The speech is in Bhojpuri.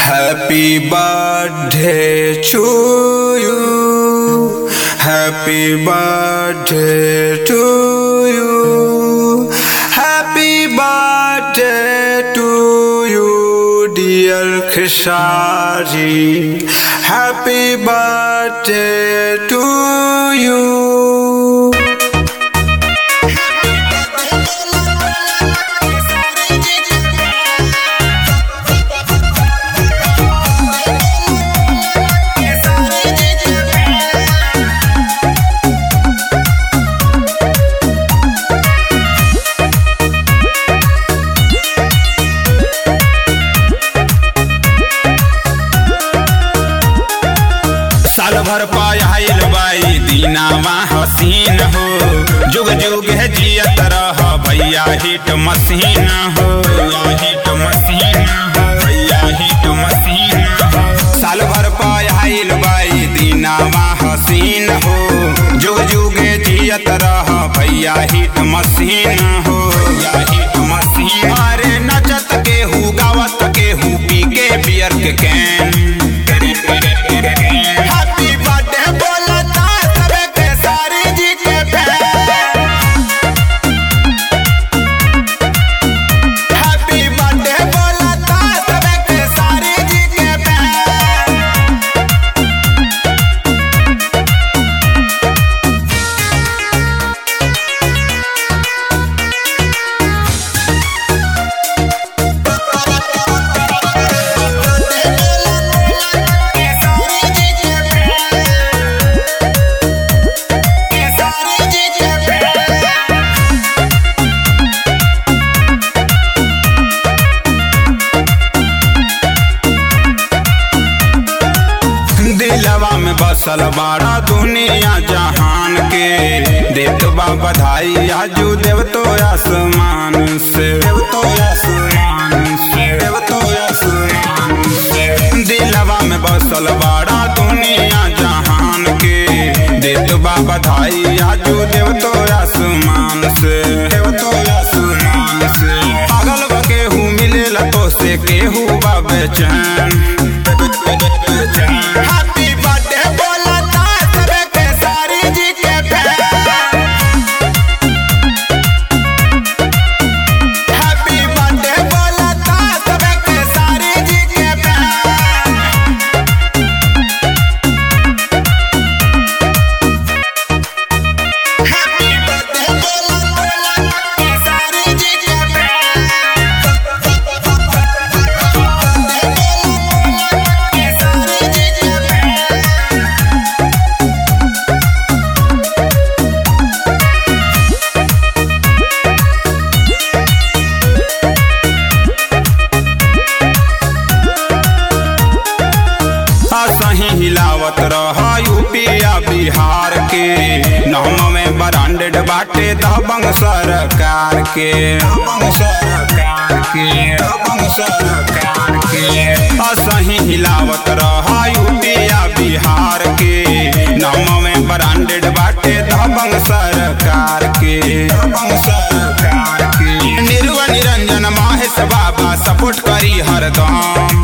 Happy birthday to you. Happy birthday to you. Happy birthday to you, dear Khishari. Happy birthday to you. साल भर पायल बाई दीनावा हसीन हो जुग जुग है जियत रह भैया हिट मशीन हो भैया हिट मशीन हो भैया हिट मशीन हो साल भर पायल बाई दीनावा हसीन हो जुग जुग है जियत रह भैया हिट मशीन हो भैया हिट मशीन अरे नचत के हु गावत के हु पी के बियर के कैन हैप्पी बर्थडे बोलता सबे के सारी जी के फैन हैप्पी बर्थडे बोलता सबे के सारी जी के फैन दिलवा में बसल बाड़ा दुनिया जहान के देत बा बधाई आजू देव तो आसमान से देव तो आसमान से देव तो आसमान से दिलवा में बसल बाड़ा दुनिया जहान के देत बा बधाई आजू देव तो आसमान से देव तो आसमान से पागल बा केहू मिलेला तो से केहू बा बेचैन हैप्पी बर्थडे बोलता सबे के सारी जी के फैन हैप्पी बर्थडे बोलता सबे के सारी जी के फैन हैप्पी बर्थडे बोलता सारी जी के सही हिलावत रह यूपिया बिहार के नौम में ब्रांडेड बाटे दबंग सरकार के दबंग सरकार के दबंग सरकार के असही हिलावत रह यूपिया बिहार के नौम में ब्रांडेड बाटे दबंग सरकार के दबंग सरकार के निर्वा निरंजन महेश बाबा सपोर्ट करी हरदम